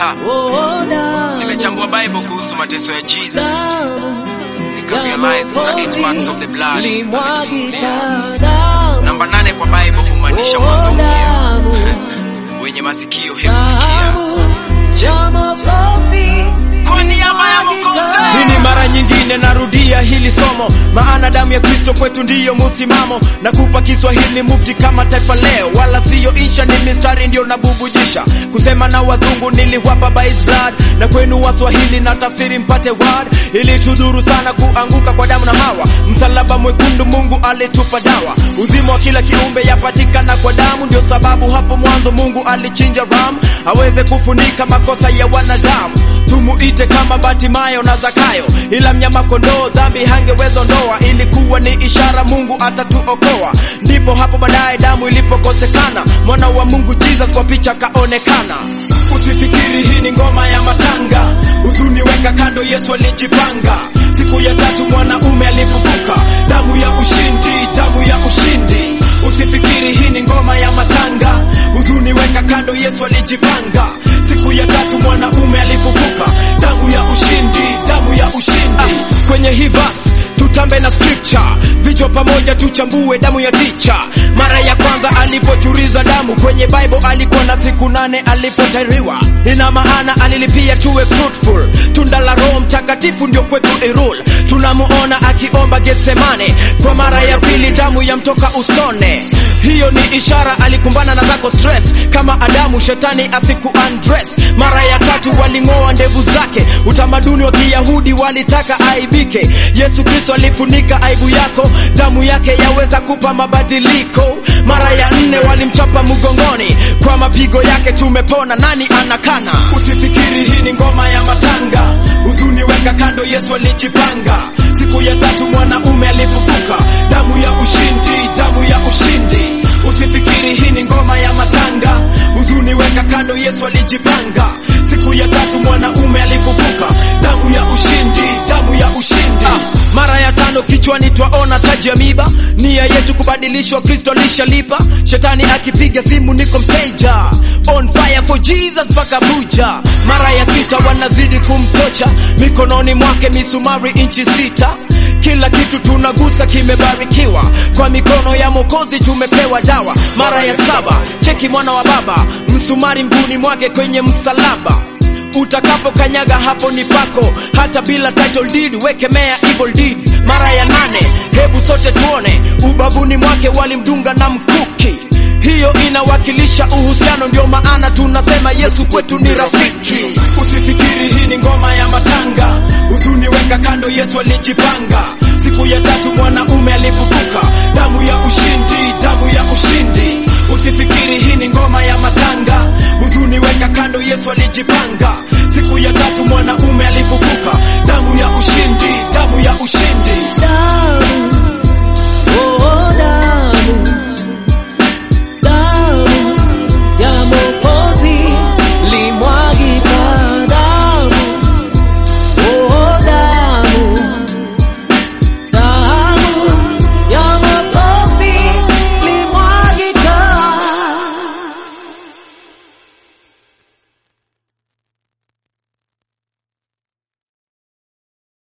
Ha, nimechambua Bible kuhusu mateso ya Jesus. Nikarealize kuna eight marks of the blood ametufunulia. Namba nane kwa Bible humaanisha mwanzo mpya. Wenye masikio hebu sikia. Kwa niaba ya Mwokozi. Hii ni mara nyingine narudia hili somo, maana damu ya Kristo kwetu ndiyo musimamo. Na kupa Kiswahili mufti kama taifa leo, wala siyo insha, ni mistari ndio nabubujisha. Kusema na wazungu niliwapa by his blood, na kwenu Waswahili na tafsiri mpate word. Ili tudhuru sana kuanguka kwa damu na Hawa, msalaba mwekundu Mungu alitupa dawa. Uzima wa kila kiumbe yapatikana kwa damu, ndio sababu hapo mwanzo Mungu alichinja ram aweze kufunika makosa ya wanadamu tumuite kama Batimayo na Zakayo, ila mnyama kondoo dhambi hangeweza ondoa. Ilikuwa ni ishara Mungu atatuokoa. Ndipo hapo baadaye damu ilipokosekana, mwana wa Mungu Jesus kwa picha kaonekana. Usifikiri hii ni ngoma ya matanga, huzuni weka kando, Yesu alijipanga. Siku ya tatu mwanaume alifufuka, damu ya ushindi, damu ya ushindi. Usifikiri hii ni ngoma ya matanga, huzuni weka kando, Yesu alijipanga. Siku ya tatu mwanaume alifufuka, damu ya ushindi, damu ya ushindi. Ah, kwenye hii verse tutambe na scripture, vichwa pamoja tuchambue damu ya ticha. Mara ya kwanza alipochuriza damu kwenye Bible alikuwa na siku nane alipotairiwa, ina maana alilipia tuwe fruitful. Tunda la Roho Mtakatifu ndio kwetu irul. Tunamuona akiomba Getsemane, kwa mara ya pili damu yamtoka usone. Hiyo ni ishara alikumbana na zako stress, kama Adamu shetani asiku undress. Mara ya tatu waling'oa ndevu zake, utamaduni wa Kiyahudi walitaka aibike. Yesu Kristo alifunika aibu yako, damu yake yaweza kupa mabadiliko. Mara ya nne walimchapa mgongoni, kwa mapigo yake tumepona. Nani anakana? Usifikiri hii ni ngoma ya matanga, huzuni weka kando, Yesu alijipanga. Siku ya tatu mwanaume alifufuka, damu ya ushindi, damu ya ushindi. Usifikiri hii ni ngoma ya matanga, huzuni weka kando, Yesu alijipanga. Siku ya tatu mwanaume alifufuka, damu ya ushindi, damu ya ushindi. Ah, mara ya tano kichwani twaona taji ya miba, nia yetu kubadilishwa, Kristo lishalipa. Shetani akipiga simu, niko mteja, on fire for Jesus mpaka Abuja. Mara ya sita wanazidi kumtocha, mikononi mwake misumari inchi sita kila kitu tunagusa kimebarikiwa, kwa mikono ya Mwokozi tumepewa dawa. Mara ya saba cheki mwana wa baba, msumari mguuni mwake kwenye msalaba. Utakapokanyaga hapo ni pako, hata bila title deed, wekemea evil deeds. Mara ya nane hebu sote tuone, ubavuni mwake walimdunga na mkuki. Hiyo inawakilisha uhusiano, ndio maana tunasema Yesu kwetu ni rafiki. Usifikiri hii ni ngoma ya matanga, huzuni weka kando, Yesu alijipanga. Siku ya tatu mwanaume alifufuka, damu ya ushindi, damu ya ushindi. Usifikiri hii ni ngoma ya matanga, huzuni weka kando, Yesu alijipanga.